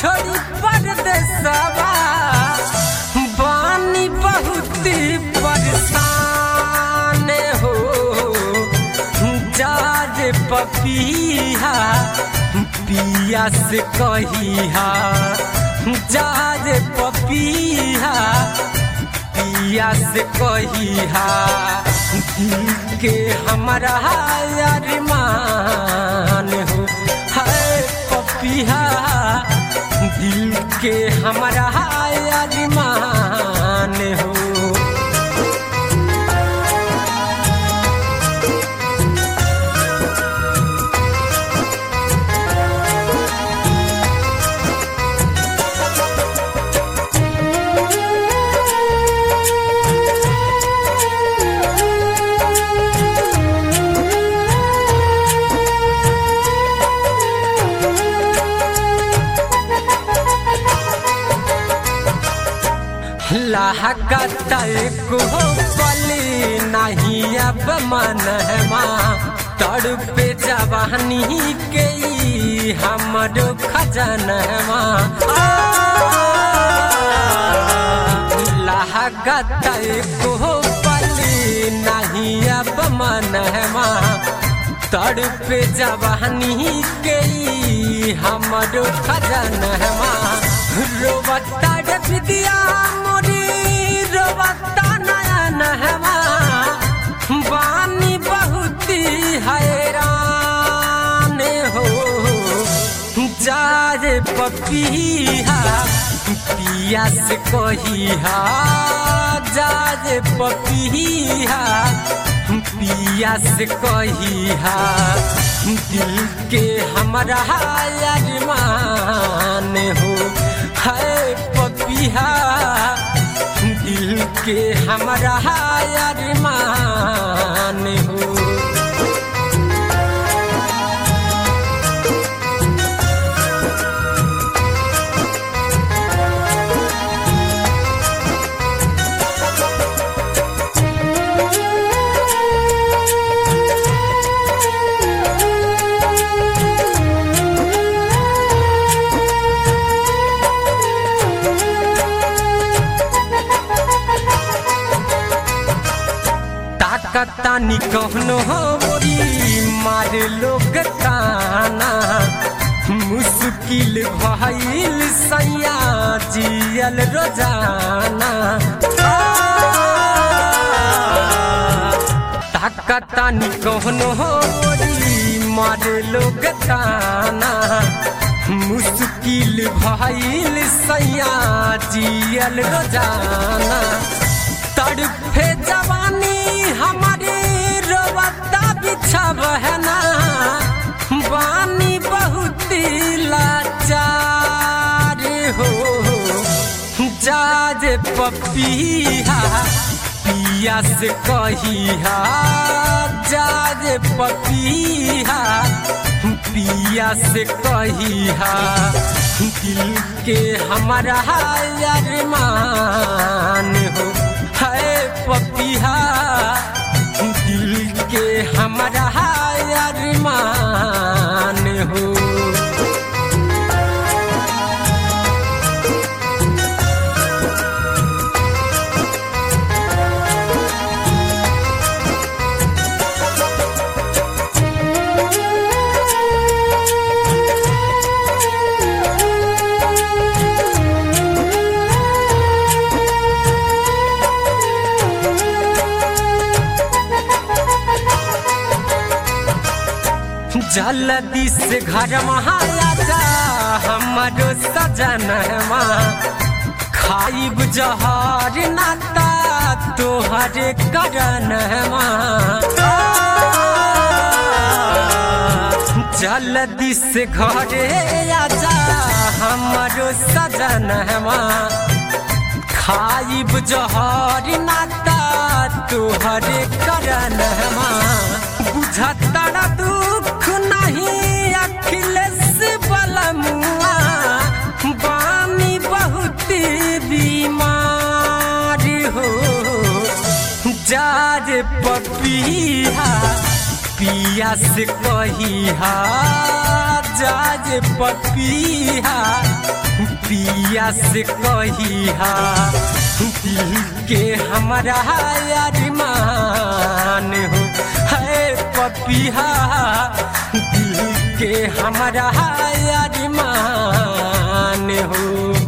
छोड़ी परदेसवा बानी बहुत परेशान हो जाज पपिया पिया से कहिया जाज पपिया पिया से कहिया दिल के हमारा अरमान हो है पपिया दिल के हमारा अरमान हो लागतल को पली नहीं अब मनहमा तड़पे जवानी के ई हमरो खजनवा लागतल को पली नहीं अब मनहमा तड़पे जवानी के ई हमरो खजनवा रोबता विद्या मोरी रोबता नयन हवा बानी बहुत हैरान हो जाए पपिया पिया से कहिया जाए पपिया पिया से कहिया दिल के हमारा अरमान हो है पपिया दिल के हमारा अरमान हो तानी कहनो मोरी मार लोग काना मुश्किल भइल सैया जियल रोजाना ताकतानी कहनो मोरी मार लोग काना मुश्किल भइल सैया जियल रोजाना तड़फे जवानी हमारे रोबता बिछब है ना बानी बहुत लाचार हो जाज पपिया पिया से कहिया जाज पपिया पिया से कहिया दिल के हमारा अरमान हो है पपिया दिल के हमारा अरमान हो जल्दी से घर महाराजा हमारो सजनवा खाइब जहर नाता तोहरे करनवा जल्दी से घरे आजा हमारो सजनवा खाइब जहर नाता तोहरे करनवा बुझता दुख नहीं अखिलेश बलमुआ बानी बहुत बीमार हो जाज पपिया पिया से कहिहा जाज पपिया पिया से कहिहा दिल के हमारा अरमान हो है पपिया दिल के हमारा अरमान हो